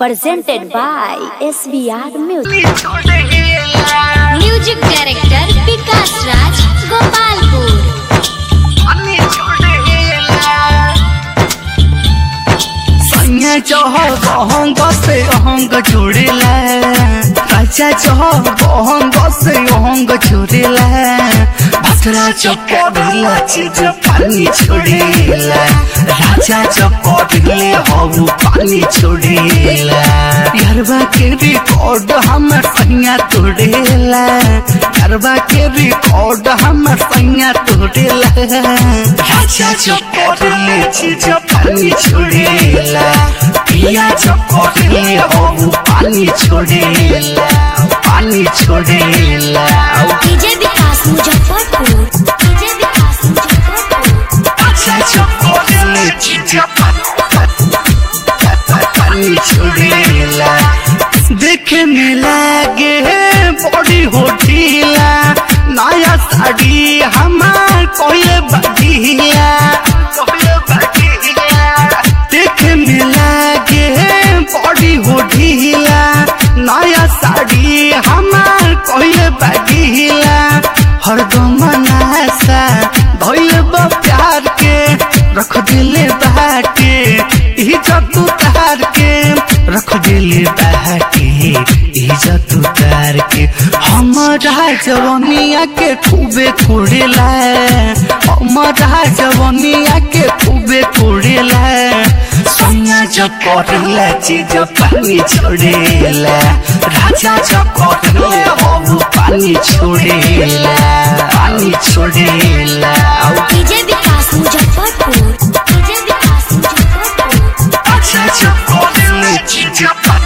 presented by SBR Music. Music director Vikas Raj Gopalpur संगे चह बहंग से अहंग जोड़ेला राजा चह बहंग से अहंग जोड़ेला भद्रा चपड़ेला चीज पानी छोड़ेला राजा चपड़ेले हऊ पानी छोड़ेला यारबा के रिकॉर्ड हमर सैया तोड़ेला यारबा के रिकॉर्ड हमर सैया तोड़ेला राजा चपड़ेले चीज पानी छोड़ेला पिया चपड़ेले हऊ पानी छोड़ेला पानी छोड़ेला डीजे विकास मुजफ्फरपुर डीजे विकास मुजफ्फरपुर अच्छा चपड़ेले चीज पानी छोड़ेला देखे में लागे बड़ी हो ढीला नया साड़ी हमार कोई बदीला कोई बदीला देखे में लागे बड़ी हो ढीला नया साड़ी हमार कोई बदीला हरदम नासा धोइल बा प्यार के रख दिले बाटे इज्जत उतार के रख दिले बाटे इज्जत उतार के हमारा जवनिया के खूबे खोड़ेला हमारा जवनिया के खूबे खोड़ेला सोनिया जब करेला चीज पानी छोड़ेला राजा जब करेला हो पानी छोड़ेला पानी छोड़ेला डीजे विकास मुजफ्फरपुर डीजे विकास मुजफ्फरपुर अच्छा जब करेला चीज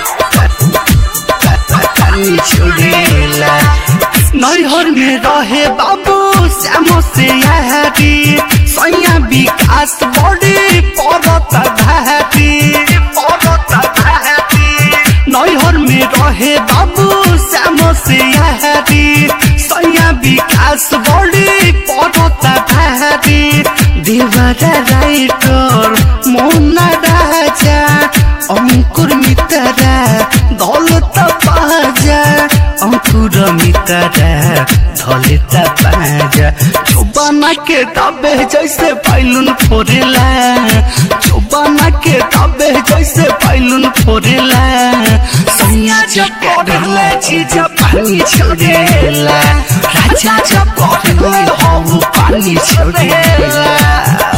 पानी छोड़ेला नैहर में रहे बाबू श्याम से यारी सैया विकास बड़ी पड़त भाती पड़त भाती नैहर में रहे बाबू श्याम से यारी सैया विकास बड़ी पड़त भाती देवरा राइटर मोना राजा अंकुर मितरा दौलत बाजा अंकुर मितरा दौलत बाजा चुबाना के दाबे जैसे पाइलुन फोरेला चुबाना के दाबे जैसे पाइलुन फोरेला सैया जब करेला चीज पानी छोड़ेला राजा जब करेला हो पानी छोड़ेला